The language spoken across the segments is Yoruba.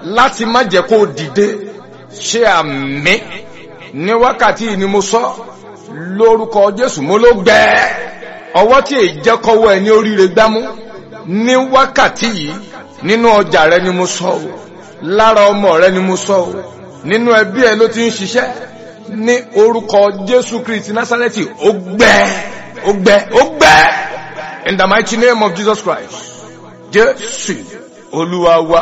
láti má jẹ́ kó dìde ṣe àmì ní wákàtí yìí ni mo sọ lórúkọ jésù mo ló gbẹ ọwọ́ tí èyí jẹ́ kọ́wọ́ ẹ ní oríire gbámú ní wákàtí yìí nínú ọjà rẹ ni mo sọ o lára ọmọ rẹ ni mo sọ o nínú ẹbí ẹ ló ti ń ṣiṣẹ́ ní orúkọ jésù kristi násárẹ́tì ó gbẹ ó gbẹ ó gbẹ in the mighty name of jesus christ jésù olúwa wa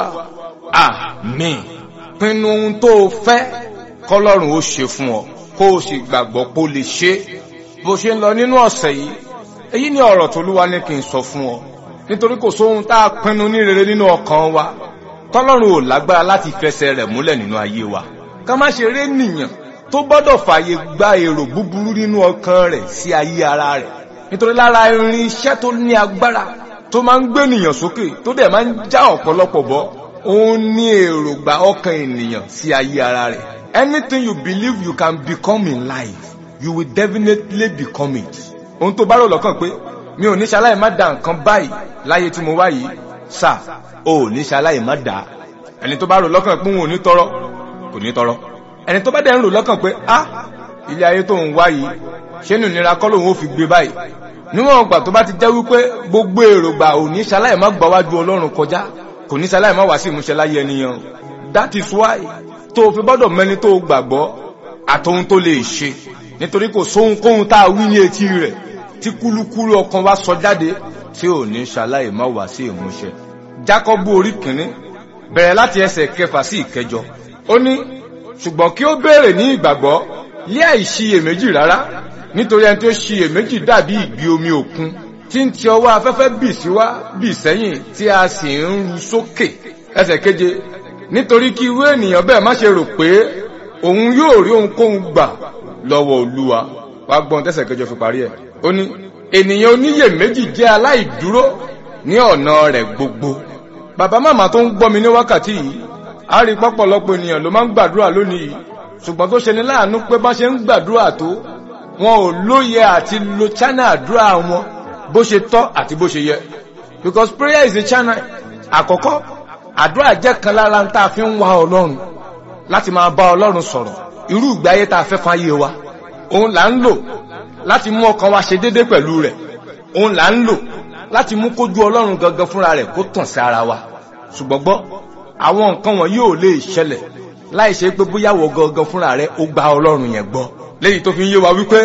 àmín pinnu ohun tó o fẹ́ kọlọ́run ó ṣe fún ọ kó o sì gbàgbọ́ pé o lè ṣe bó ṣe ń lọ nínú ọ̀sẹ̀ yìí èyí ni ọ̀rọ̀ tó lúwa ní kí n sọ fún ọ nítorí kò sóhun tá a pinnu ní rere nínú ọkàn wa tọ́lọ́run ò lágbára láti fẹsẹ̀ rẹ̀ múlẹ̀ nínú ayé wa ká má ṣe ré nìyàn tó gbọ́dọ̀ fààyè gba èrò búburú nínú ọkàn rẹ̀ sí ayé ara rẹ̀ nítorí lára irin iṣẹ́ tó ní agbára tó máa ń gbé ènìyàn sókè tó dẹ̀ máa ń já ọ̀pọ̀lọpọ̀ bọ́ òun ní èrògbà ọkàn ènìyàn sí ayé ara rẹ̀ anything you believe you can become in life you will definitely become it ohun tó bá rò lọ́kàn pé mi ò ní ṣaláì má da nǹkan báyìí láyé tí mo wá yìí sà ò ní ṣaláì má dà ẹni tó bá rò lọ́kàn pé òun ò ní tọrọ kò ní tọrọ ẹni tó bá dẹ̀ ń rò lọ́kàn pé ah ilé ayé tó ń wá yìí ṣé nù nira kọ́ lòun ó fi gbé báyìí níwọ̀n ọgbà tó bá ti jẹ́ wípé gbogbo èrògbà ò ní ṣaláì má gbà wájú ọlọ́run kọjá kò ní ṣaláì má wá sí ìmúṣẹ láyé ẹnìyàn that is why tó o fi gbọ́dọ̀ mẹ́ni tó o gbàgbọ́ àtòhun tó lè ṣe nítorí kò sóhunkóhun tá a wí ní etí rẹ̀ tí kúlúkúlú ọkàn wa sọ jáde tí ò ní ṣaláì má wá sí ìmúṣẹ jákọ́bù orí kìíní bẹ̀rẹ̀ láti ẹsẹ̀ kẹfà sí ìkẹjọ ó ní ṣùgbọ́n kí ó béèrè ní ìgbàgbọ́ lé àìṣiyèméjì rárá nítorí ẹni tó ṣiyèméjì dàbí ìgbì omi òkun tí ń ti ọwọ́ afẹ́fẹ́ bì síwá bì sẹ́yìn tí a sì ń ru sókè ẹsẹ̀ keje nítorí kí irú ènìyàn bẹ́ẹ̀ má ṣe rò pé òun yóò rí ohunkóhun gbà lọ́wọ́ olúwa wá gbọ́n tẹ́sẹ̀ kẹjọ fi parí ẹ̀ ó ní ènìyàn oníyèméjì jẹ́ aláìdúró ní ọ̀nà rẹ̀ gbogbo bàbá màmá tó ń gbọ́ mi ní wákàtí yìí a rí pọ́pọ̀lọpọ̀ ènìyàn ló máa ń gbàdúrà lónìí yìí ṣùgbọ́n tó ṣe ní láàánú pé bá ṣe ń gbàdúrà tó wọn ò lóye àti lo channel àdúrà wọn bó ṣe tọ́ àti bó ṣe yẹ because prayer is a channel àkọ́kọ́ àdúrà jẹ́ kan lára ń tá a fi ń wá ọlọ́run láti máa bá ọlọ́run sọ̀rọ̀ irú ìgbé ayé tá a fẹ́ fáyé wa òun là ń lò láti mú ọkàn wa ṣe déédé pẹ̀lú rẹ̀ òun là ń lò láti mú kójú ọlọ́run gangan fúnra rẹ̀ kó tàn sí ara wa ṣùgbọ́n gbọ́ àwọn nǹkan wọn yóò lè ṣẹlẹ̀ láì ṣe pé bóyá wọ gangan fúnra rẹ̀ ó gba ọlọ́run yẹn gbọ́ léyìí tó fi ń yé wa wípé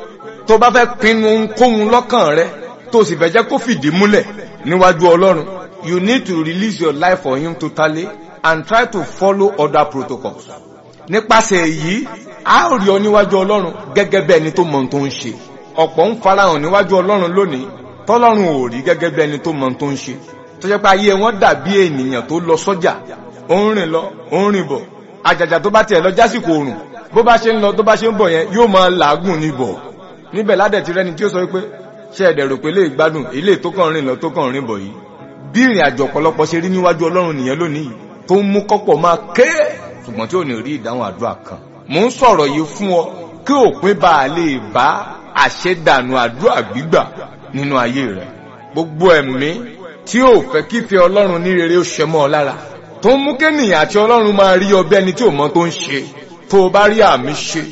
tó bá fẹ́ pinnu ohunkóhun lọ́kàn rẹ̀ tó sì fẹ́ jẹ́ kó fìdí múlẹ̀ níwájú ọlọ́run you need to release your life for him totally and try to follow other protocols nípasẹ̀ èyí a ó rí ọ níwájú ọlọ́run gẹ́gẹ́ bí ẹni tó mọ ohun tó ń ṣe ọ̀pọ̀ ń farahàn níwájú ọlọ́run lónìí tọ́lọ́run ò rí gẹ́gẹ́ bí ẹni tó mọ ohun tó ń ṣe tó jẹ́ pé ayé wọn dàbí ènìyàn tó lọ sọ́jà ó ń rìn lọ ó ń rìn bọ̀ àjàjà tó bá tiẹ̀ lọ jásìkò òrùn bó bá ṣe ń lọ tó bá ṣe ń bọ̀ yẹn yóò máa làágùn níbọ̀ níbẹ̀ ládẹ̀ ti rẹ́ni tí ó sọ pé ṣe ẹ̀dẹ̀ rò pé lè gbádùn ilé tó kàn rìn lọ tó kàn rìn bọ̀ yìí bí ìrìn àjò ọ̀pọ̀lọpọ̀ ṣe rí níwájú ọlọ́run nìyẹn lónìí tó ń mú kọ́pọ̀ máa ké ṣùgbọ́n tí ò ní rí ìdáhùn àdúrà kan mò ń sọ̀rọ̀ yìí fún ọ kí òpin bá a lè bá àṣẹdànù àdúrà gbígbà nínú ayé rẹ gbogbo ẹ̀mí tí ò fẹ́ kífẹ́ ọlọ́run ní rere ó ṣẹ mọ́ ọ lára tó ń mú kéènìyàn àti ọlọ́run máa rí ọbẹ̀ ẹni tí ò mọ tó ń ṣe tó o bá rí àmì ṣe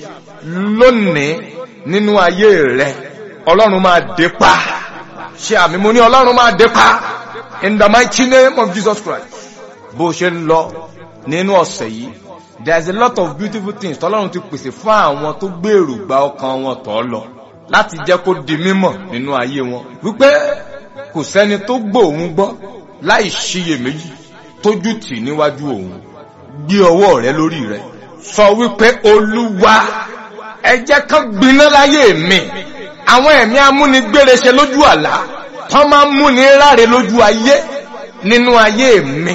lónìí nínú ayé rẹ ọlọ́run máa dé pa ṣe àmì mo ní ọlọ́run máa dé pa in the mighty name of Jesus Christ bó ṣe ń lọ nínú ọ̀sẹ̀ yìí there is a lot of beautiful things tọ́lọ́run ti pèsè fún àwọn tó gbèrò gba ọkàn wọn tọ́ lọ láti jẹ́ kó di mímọ̀ nínú ayé wọn wípé kò sẹ́ni tó gbóhùn gbọ́ láì ṣiyèméjì tójú tì níwájú òun gbé ọwọ́ rẹ lórí rẹ sọ wípé olúwa ẹ jẹ́ kán gbiná láyé mi àwọn ẹ̀mí amúnigbére ṣe lójú àlá tán máa ń múni ráre lójú ayé nínú ayé mi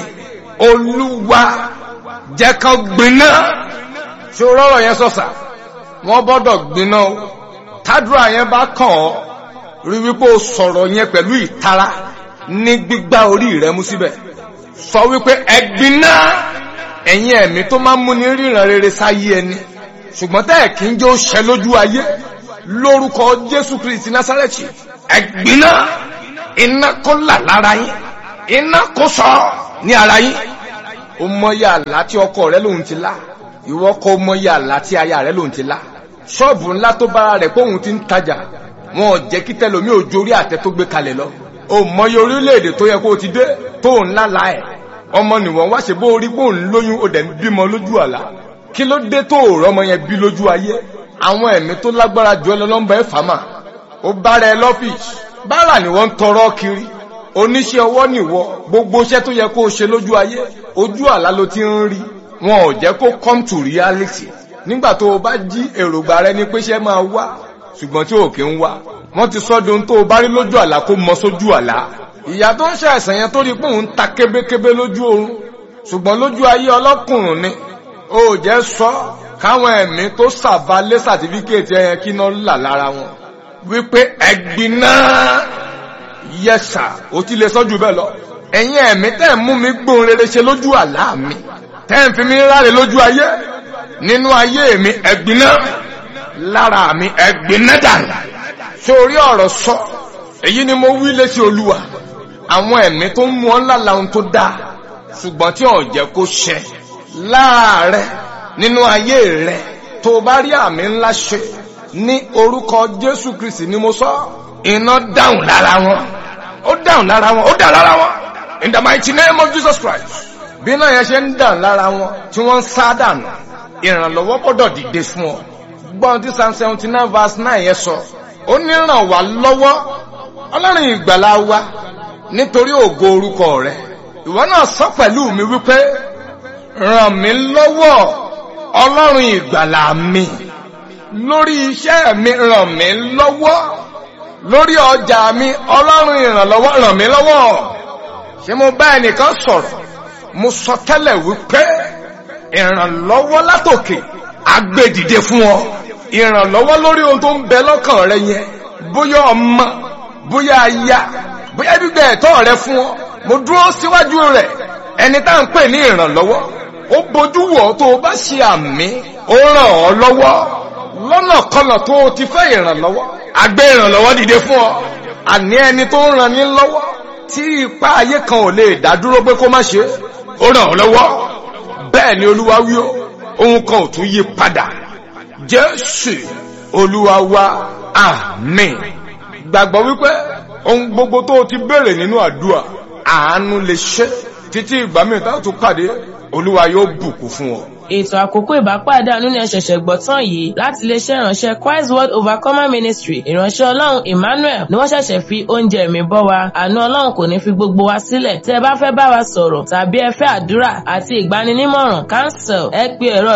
olúwa jẹ́ kán gbiná ṣé o rọrọ̀ yẹn sọ̀sà wọ́n gbọ́dọ̀ gbiná o tádùrà yẹn bá kàn ọ́ rí wípé o sọ̀rọ̀ yẹn pẹ̀lú ìtara ní gbígbá orí rẹ mú síbẹ̀ sọ wípé ẹ gbiná ẹ̀yin ẹ̀mí tó máa ń múni ríran rere sáyé ẹni ṣùgbọ́n tẹ́ ẹ̀ kí ń jẹ́ ó ṣẹ lójú ayé lórúkọ jésù kristi násárẹ́tì ẹ gbiná iná kó là lára yín iná kó sọ ní ara yín o mọyì àlá tí ọkọ rẹ lòun ti lá ìwọ kò mọyì àlá tí aya rẹ lòun ti lá ṣọ́ọ̀bù ńlá tó bára rẹ̀ pé òun ti ń tajà wọn ò jẹ́ kí tẹlomi ò jórí àtẹ tó gbé kalẹ̀ lọ o mọyì orílẹ̀-èdè tó yẹ kó o ti dé tó ń lálá ẹ̀ ọmọ nìwọ̀n wá ṣe bó orí bó ń lóyún o dẹ̀ ń bímọ lójú àlá kí ló dé tó o rọmọ yẹn bí lójú ayé àwọn ẹ̀mí tó lágbára jù ẹ lọ́lọ́mbà ẹ̀ fàmà ó bára ẹ lọ́fíìsì bára ni wọ́n ń tọrọ kiri oníṣẹ́ ọwọ́ nìwọ gbogbo iṣẹ́ tó yẹ kó o ṣe lójú ayé ojú àlá ló ti ń rí wọn ò jẹ́ kó come to reality nígbà tó o bá jí èròǹgbà rẹ ní pé ṣẹ́ máa wá ṣùgbọ́n tí ò kí ń wá wọ́n ti sọ́dún tó o bá rí lójú àlá kó mọ sójú àlá ìyá tó ń ṣe àìsàn yẹn tó rí pé òun ta kébékébé lójú oorun ṣùgbọ́n lójú ayé ọlọ́kùnrin ni ó jẹ́ sọ káwọn ẹ̀mí tó sàbálẹ̀ sàtífíkèétì ẹ̀yẹn kí náà là lára wọn wípé ẹ̀gbin náà yẹsà ó ti lè sọ́jú bẹ́ẹ̀ lọ ẹ̀yin ẹ̀mí tẹ́ ń mú mi gbóhùn rere ṣe lójú àlá mi tẹ́ ń fi mi ráre lójú ayé nínú ayé mi ẹ̀gbin náà lára mi ẹ̀gbin náà dànù sórí ọ̀rọ̀ sọ èyí ni mo wí létí olúwa àwọn ẹ̀mí tó ń mú ọ́ ńlá lahun tó dáa ṣùgbọ́n tí ò jẹ́ kó ṣẹ láàárẹ̀ nínú ayé rẹ̀ tó o bá rí àmì ńlá ṣe ní orúkọ jésù kristi ni mo sọ iná dáhùn lára wọn ó dáhùn lára wọn ó dáhùn lára wọn in the mighty name of jesus christ bí náà yẹn ṣe ń dáhùn lára wọn tí wọ́n ń sá dànù ìrànlọ́wọ́ gbọ́dọ̀ dìde fún ọ gbọ́n tí psalm seventy nine verse nine yẹn sọ ó ní ràn wá lọ́wọ́ ọlọ́run ìgbàlá wa nítorí ògo orúkọ rẹ̀ ìwọ náà sọ pẹ̀lú mi wípé ràn mí lọ́wọ́ ọlọ́run ìgbàlà mi lórí iṣẹ́ mi ràn mí lọ́wọ́ lórí ọjà mi ọlọ́run ìrànlọ́wọ́ ràn mí lọ́wọ́ ṣé mo bá ẹnìkan sọ̀rọ̀ mo sọ tẹ́lẹ̀ wípé ìrànlọ́wọ́ látòkè agbèdìde fún ọ ìrànlọ́wọ́ lórí ohun tó ń bẹ lọ́kàn rẹ yẹn bóyá ọmọ bóyá aya bóyá gbígbẹ ẹ̀tọ́ rẹ fún ọ mo dúró síwájú rẹ̀ ẹni tá à ń pè ní ìrànlọ́wọ́ ó bójú wọ̀ tó o bá ṣe àmì ó ràn ọ́ lọ́wọ́ lọ́nà kọlọ̀ tó o ti fẹ́ ìrànlọ́wọ́ àgbé ìrànlọ́wọ́ dìde fún ọ àní ẹni tó ń ràn ní lọ́wọ́ tí ipá ayé kan ò lè dá dúró pé kó má ṣe ó ràn ọ́ lọ́wọ́ bẹ́ẹ̀ ni olúwa wí ó ohun kan ò tún yí padà jésù olúwa wa àmín gbàgbọ́ wípé ohun gbogbo tó o ti béèrè nínú àdúrà àánú lè ṣe títí ìgbà mìíràn tá a tún pàdé olúwa yóò bùkún fún ọ. ètò àkókò ìbápàdé àánú ni ẹ ṣẹ̀ṣẹ̀ gbọ́ tán yìí láti iléeṣẹ́ ìránṣẹ́ Christ World Overcomer Ministry ìránṣẹ́ ọlọ́run Emmanuel ni wọ́n ṣẹ̀ṣẹ̀ fi oúnjẹ mi bọ́ wa àánú ọlọ́run kò ní fi gbogbo wa sílẹ̀ tí ẹ bá fẹ́ bá wa sọ̀rọ̀ tàbí ẹ fẹ́ àdúrà àti ìgbaninímọ̀ràn cancel ẹ pe ẹ̀rọ